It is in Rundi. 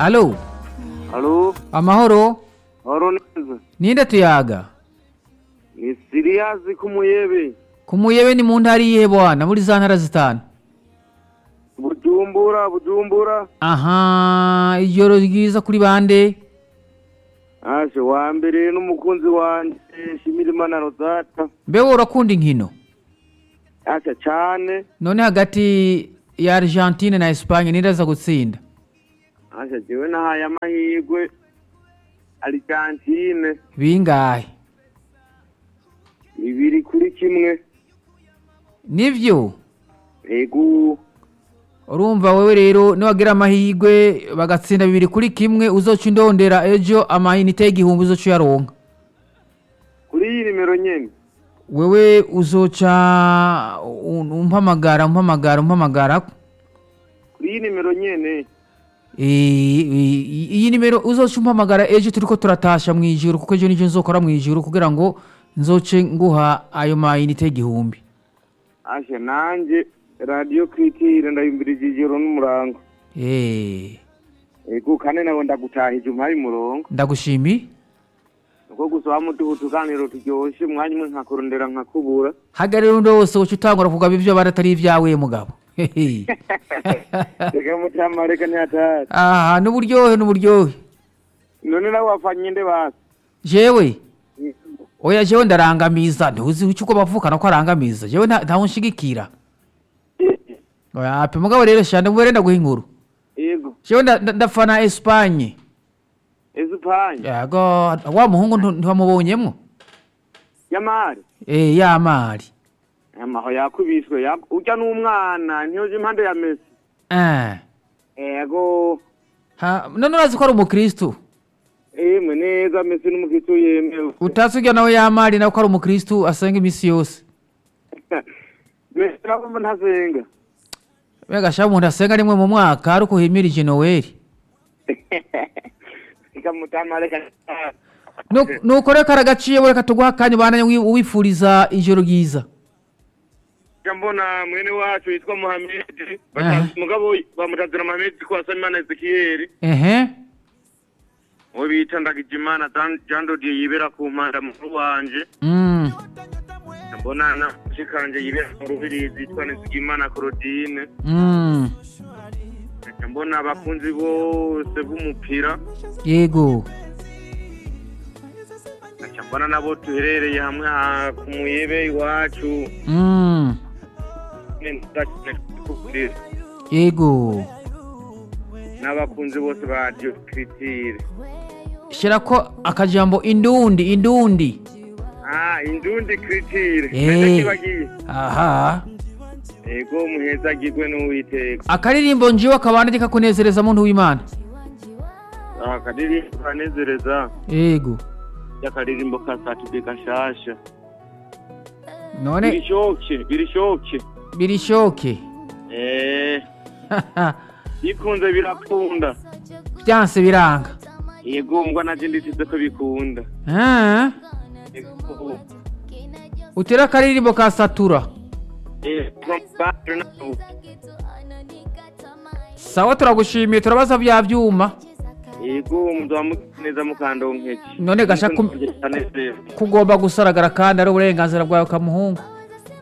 alo Halo, amahoro horo neza. ninde tuyaga Ni Siriyazi kumuyebe. ku muyebe ni mu ntara iyihe bwana muri za ntara zitanu Bujumbura, Bujumbura. aha ijoro ryiza kuri bande Ashe wa mbere n'umukunzi wanje Shimirimana Rosata. mbewe urakunda inkino Ashe cyane. none hagati ya argentine na espagne ninde aza gutsinda Ashe jewe nahaye amahirwe Argentine bingahe ibiri kuri kimwe. nivyo Ego. urumva wewe rero niwagira amahirwe bagatsinda bibiri kuri kimwe uzoca indondera ejo amayinite y'igihumbi uzoca uyaronka Kuri iyi nimero nyene. wewe uzoca un- umpamagara umpamagara umpamagara Kuri iyi nimero nyene. Eh, i- iyi nimero uzoca umpamagara ejo turiko turatasha mu ijuru kuko ejo nijo nzokora mu ijuru kugira ngo nzoce nguha ayo mayinite y'igihumbi Ashe nanje Radio Kritire ndayimbirije ijoro n'umurango. Eh, Ego kane nawe ndagutahije umpaye umurongo. ndagushimiye uko gusaba muduha utuganiro turyoshe umwanya umwe nkakurondera nkakubura hagarira undi wose uca utangura kugaba ivyo baratari ivyawe mugabo Hehe. reka mutama reka ntiyatari aha n'uburyohe n'uburyohe none nawe wafanye nde basi jewe oya jewe ndarangamiza ntuzi ico uko bavukana ko arangamiza jewe nta- ntawe nshigikira oya ape mugabo rero shanda mubere ndaguha inkuru yego jewe nda- nda- ndafana espanye ezupanye yego wa muhungu ntu- ntiwamubonyemwo yamari eh yamari amaho yakubiswe yak- urya n'umwana ntiyoje impande ya mesi eh ego ha none urazi ko ari umukristu emwe neza mesi n'umukristo yemewe utazi urya nawe yamari nawe ko ari umukristu asenga imisi yose mesi nabo ntasenga mbega sha umuntu asenga rimwe mu mwaka ari uko himirije noweli reka mutama reka ntiyatari Nu- nuko reka aragaciye we reka tuguha akanya ubandanye wi- uwifuriza ijoro ryiza Njya mbona mwene wacu yitwa muhamedi Aha. mugabo bamutazira muhamedi ko asa imana ezekiyeli ehe uwo bita ndagijimana Jean- jean dodier yibera ku mpanda mukuru wanje Mm. mbona na mushikanje yibera mu rubirizi yitwa nizigimana claudine Mm. Nca mbona abakunzi bose b'umupira yego nca mbona nabo tuherereye hamwe ha- ku muyebe iwacu Mm. kubwira yego n'abakunzi bose ba diokritire shyirako akajambo indundi indundi ah indundi kritire Eh. mbese kibagiye aha ego muhezagirwe n'uwiteka akaririmbo njiwe akabandi kakunezereza muntu w'imana akadirimbo kanezereza yego y'akadirimbo ka satude gashasha none birishoke birishoke birishoke eh bikunze birakunda byanse biranga yego mbwa naje nditize ko bikunda Ah. Yego. utera akaririmbo ka satura Eh, from Batre na- sawa turagushimiye turabaza bya byuma yego muduha neza mukandonkeje None gasha kum- kugomba gusaragara kandi ari uburenganzira bwawe kamuhungu